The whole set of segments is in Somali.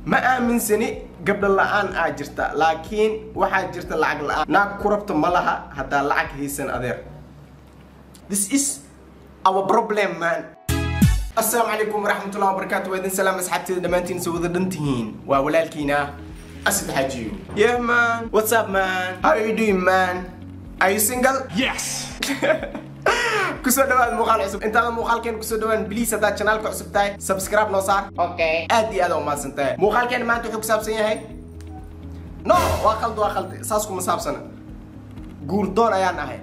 ma aaminsani gabdho la-aan aa jirta laakiin waxaa jirta lacag la-aan naag ku rabta ma laha haddaa lacag haysan adeer this is our problem man asalaamu calaykum waraxmatullahi wabarakaatu waa idin salaam asxaabteeda dhammaantiin soo wada dhan tihiin waa walaalkiina asid xajiyo yeah man what's up man how are you doing man are you single Yes! kusoo dhawaad muuqaal cusub intaada muuqaalkeen kusoo dhawaan please haddaad channelka cusub tahay subscribe noo saar okay aad iyo aad umahadsan tahay muuqaalkeen maanta wuxuu ku saabsan yahay no waa qaldi waa qaldi saas kuma saabsana guurdoon ayaan ahay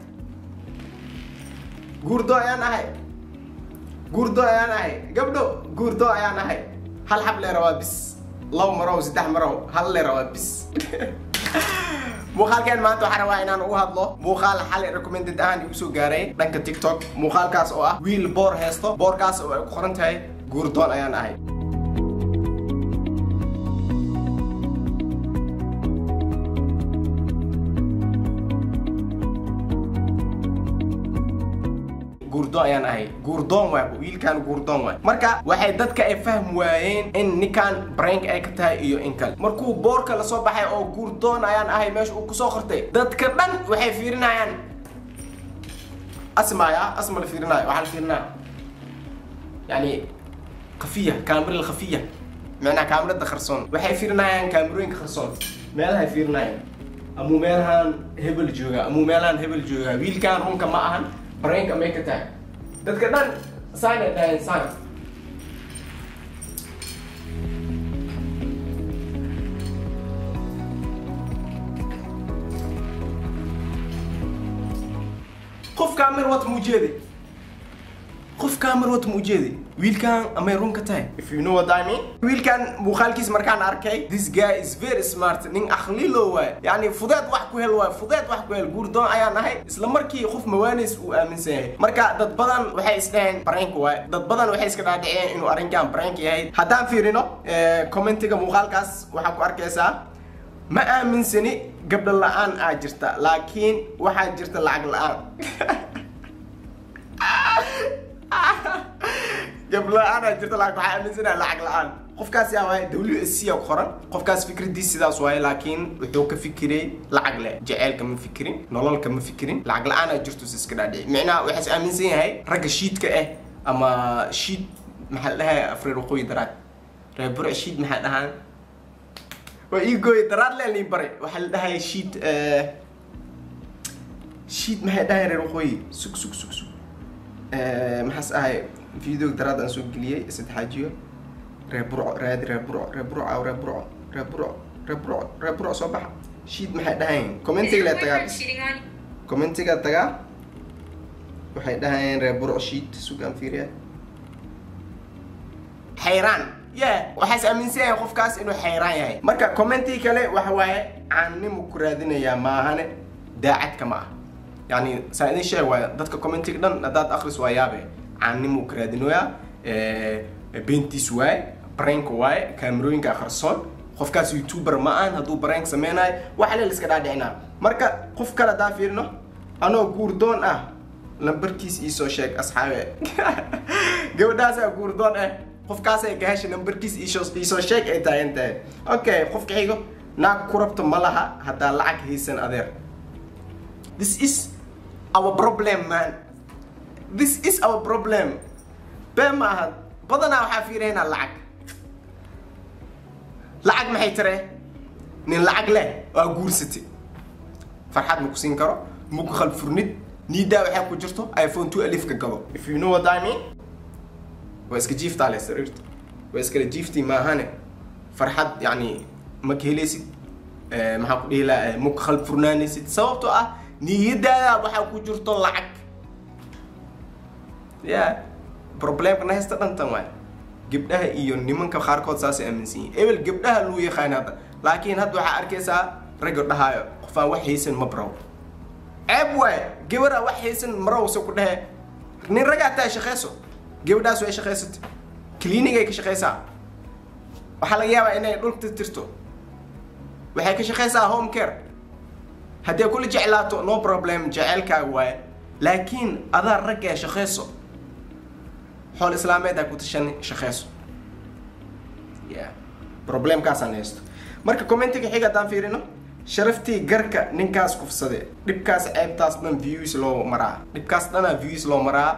guurdoon ayaan ahay guurdoon ayaan ahay gabdho guurdoon ayaan ahay hal xab leera waa bis laba marow saddex marow hal leera waa bis muuqaalkeen maanta waxaan rabaa inaan ugu hadlo muuqaal xalay recommended ahaan igu soo gaaray dhanka tiktok muuqaalkaas oo ah wiil boor heesto boorkaas oo ay ku qoran tahay guurdoon ayaan ahay guurdoon ayaan ahay guurdoon waay wiilkan guurdoon waay marka waxay dadka ay fahm waayeen in ninkan brank ay ka tahay iyo in kale markuu boorka lasoo baxay oo guurdoon ayaan ahay meesha uu kusoo qortay dadka dhan waxay fiirinayaan asmaya asma la fiirinayo waxaa la fiirinaya yani khafiya kaamirada khafiya macnaha kaamirada qarsoon waxay fiirinayaan kaamirooyinka qarsoon meelahay fiirinayaan amuu meelahan hebel jooga amuu meelahan hebel jooga wiilkan runka ma ahan brank amay ka tahay dadka dhan saan ay dhaheen saan qof kaamir wata muu jeedi qof kaamir wata muu jeedi wiilkan amay run ka tahay if you know what I mean wiilkan muuqaalkiis markaan arkay this guy is very smart nin akhlilo waay yani fudeed wax ku hel waay fudeed wax ku hel guurdoon ayaan ahay isla markii qof mawaanis uu aaminsan yahay marka dad badan waxay isdhaheen brank waay dad badan waxay iska dhaadhiceen inuu arrinkan brank yahay haddaan fiirino commentiga muuqaalkaas waxaa ku arkaysaa ma aaminsani gabdho la-aan aa jirta laakiin waxaa jirta lacag la-aan gabdho la-aan aa jirta laakiin waxaa aaminsanaha lacag la-aan qofkaas yaa waaye w s c ku qoran qofkaas fikradiis sidaas waaye laakiin wuxuu ka fikiray lacag leh jaceylka ma fikirin nololka ma fikirin lacag la-aan aa jirto iska dhaadhici micnaha waxaas aaminsan yahay ragga shiidka ah ama shiid maxaa la dhahay afreer waqooyi daraad reer burc shiid maxaa dhahaan waa ii gooy daraad leen ii baray waxaa la dhahay shiid shiid maxay dhahay reer waqooyi sug sug sug sug maxaas ahay video daraad aan soo geliyey saddexaajiyo reer burco raadi reer burco reer burco reer burco reer burco reer burco reer burco soo baxa shiid maxay dhahayn commentiga le tagaa bis commentiga tagaa waxay dhahayeen reer burco shiid sugaan fiiriya xayraan yeah waxaas aaminsan yahay qofkaas inuu xayraan yahay marka commentii kale waxa waaye caannimo ku raadinayaa maahane daacadka ma ah yani saa idin sheeg waaya dadka commentiga dhan haddaad akris waa yaabe caannimo ku raadinoyaa beentiis waaye brank waaye kaamirooyinka qarsoon qofkaas youtuber ma ahan hadduu brank sameynayo waxa le iska dhaadhicinaa marka qof kale haddaa fiirino anoo guurdoon ah lambarkiis iisoo sheeg asxaabe gabadhaasaa guurdoon ah qofkaasay gahasha nambarkiis iisoo sheeg ay taagan tahay okay qofka xigo naag ku rabta ma laha haddaa lacag haysan adeer this is our problem man this is our problem been ma aha badanaa waxaa fiiraynaa lacag lacag maxay tire nin lacag leh waa guursatay farxad ma ku siin karo ma ku khalfurnid niidaa waxaa ku jirto iphone two alifka gado if you know what I mean waa iska jiiftaa le sariirta waa iskala jiiftii maahane farxad yani ma ka helaysid maxaa ku dhihi laha ma ku khalfurnaanaysid sababtoo ah niyadaada waxaa ku jirto lacag ya problemkana haysta dhantan waay gabdhaha iyo nimanka qaarkood saasay aaminsan yihin ebel gabdhaha luu yaqaan hadda laakiin hadda waxaa arkaysaa ragga dhahaayo qofaan wax haysan ma baraw ceeb waay gabaraa wax haysan marawse ku dhehe nin ragaa taa shaqeyso gabadhaas way shaqaysatay clinic ay ka shaqeysaa waxaa laga yaabaa inay dhulka tirto waxay ka shaqeysaa home care haddii kula jeclaato no problem jeceylkaaga waaye laakiin adaa ragga ee shaqeyso xool islaameed aa ku tashan shaqeyso yeah problemkaasaan haysto marka commentiga xiga haddaan fiirino sharaftii garka ninkaas kufsade dhibkaas ceebtaas dhan views loo maraa dhibkaas dhanaa views loo maraa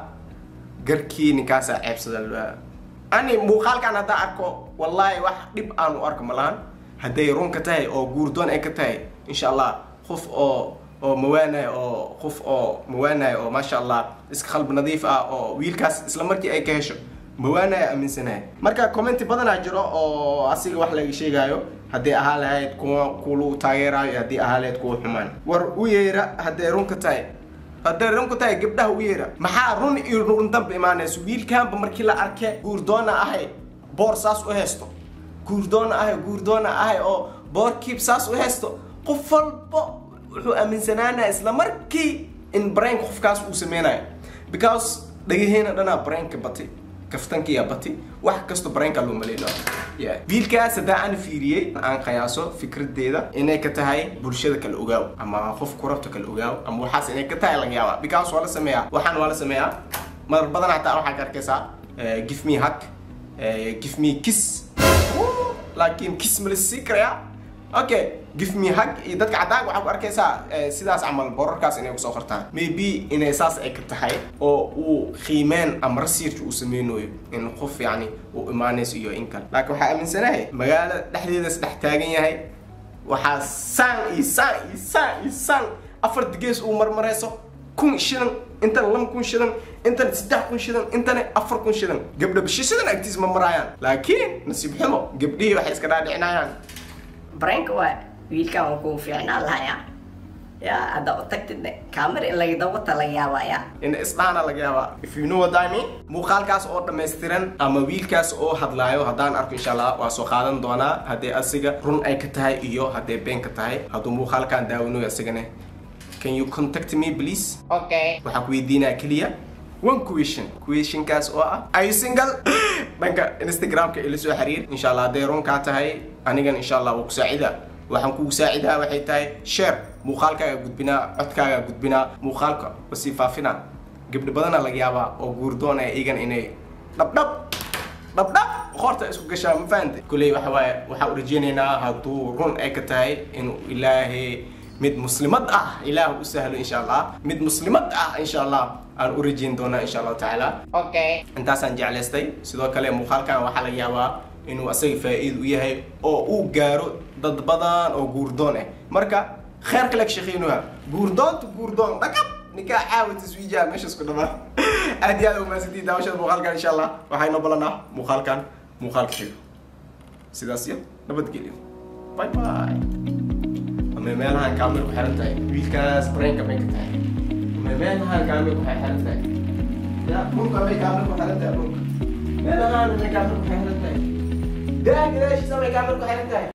garkii ninkaasaa ceebsada ani muuqaalkan haddaan arko wallaahi wax dhib aan u arko malahan hadday run ka tahay oo guurdoon ay ka tahay insha allah qof oo oo mawaanayo oo qof oo mawaanayo oo maasha allah iska qalbi nadiif ah oo wiilkaas isla markii ay ka hesho mawaanayo aaminsanahay marka commenti badanaa jiro oo asiga wax laga sheegaayo haddii ahaa lahayd kuwa kulu taageeraayo haddii ahaa lahayd kuwa xumaan war u yeera hadday run ka tahay hadday run ka tahay gabdhaha u yeera maxaa run iyo run dambe imaanayso wiilkaanba markii la arke guurdoona ahay boor saas u haysto guurdoona ahay guurdoona ahay oo boorkiib saas u haysto qof walbo wuxuu aaminsanaanaya isla markii in brainka qofkaas uu sameynayo because dhagaheena dhanaa brainka bati kaftankiyaa bati wax kasto brainka loo maleynayo yeah. wiilkaas haddaa aan fiiriyey aan qiyaaso fikradeeda inay ka tahay bulshada kala ogaaw ama qof kurabta kala ogaaw ama waxaas inay ka tahay laga yaaba because waa la sameeyaa waxaan waa la sameeyaa mar badan hataa waxaa ka arkaysaa give me hug give me kiss laakiin kiss ma la sii karayaa okay give me hug iyo dadka caddaanka waxaa ku arkaysaa sidaas camal borarkaas inay kusoo qortaan maybe inay saas ay ka tahay oo uu qiimeen ama research uu sameynayo in qof yacni uu imaanayso iyo in kale laakiin waxaa aaminsanahay magaalo dhexdeedas dhex taagan yahay waxaa saan iyo saan iyo saan iyo saan afar digees uu marmarayso kun shidan intana laba kun shidan intana saddex kun shidan intana afar kun shidan gabdha bishishadan agtiis ma maraayaan laakiin nasiib xumo gabdhihii waxay iska dhaadhicinayaan brainka waa wiilkan waa kuu fiicnaan lahaya ya hadda u tagtid kaamir in laga dawata laga yaabaya in isdhaana laga yaabaa if you know what I mean muuqaalkaas oo dhammaystiran ama wiilkaas oo hadlaayo haddaan arko insha allah waa soo qaadan doonaa haddii asiga run ay ka tahay iyo hadday been ka tahay hadduu muuqaalkan daawanayo asigane can you contact me please okay waxaan ku weydiinaa keliya one question questionkaas oo ah are you single dhanka instagramka ila soo xiriir insha allah hadday run kaa tahay anigan insha allah waa ku saacida waxaan kugu saacidaa waxay tahay share muuqaalkaaga gudbinaa codkaaga gudbinaa muuqaalka wasii faafina gabdho badana laga yaabaa oo guurdoonaya iyagan inay dhabdhab dhabdhab qoorta isku gashaa ma fahante kulley waxa waaye waxaan u rajeynaynaa hadduu run ay ka tahay inuu ilaahay mid muslimad ah ilaah u sahlo insha allah mid muslimad ah insha allah aan u rajeyn doonaa insha allahu tacaala okay intaasaan jeclaystay sidoo kale muuqaalkan waxaa laga yaabaa inuu asaga faa'iid u yahay oo uu gaaro dad badan oo guurdoon ah marka kheer kale ka shaqeynuha guurdoonta guurdoon dhakab ninkaa caawa taswiijaha meeshaas ku dhamaa aad iyo aad umaasantiin daawashada muuqaalkan insha allah waxaa inoo balanaa muuqaalkan muuqaalka xigo sidaas iyo nabadgelyo bye bye ama meelahan kaamil ku xiran tahay wiilkaas brainka bay ka tahay ama meelahan kaamil ku xiran tahay ya dhulka bay kaamil ku xiran tahay dhulka meelahan bay kaamil ku xiran tahay daa gadaashiisa bay kaamil ku xiran tahay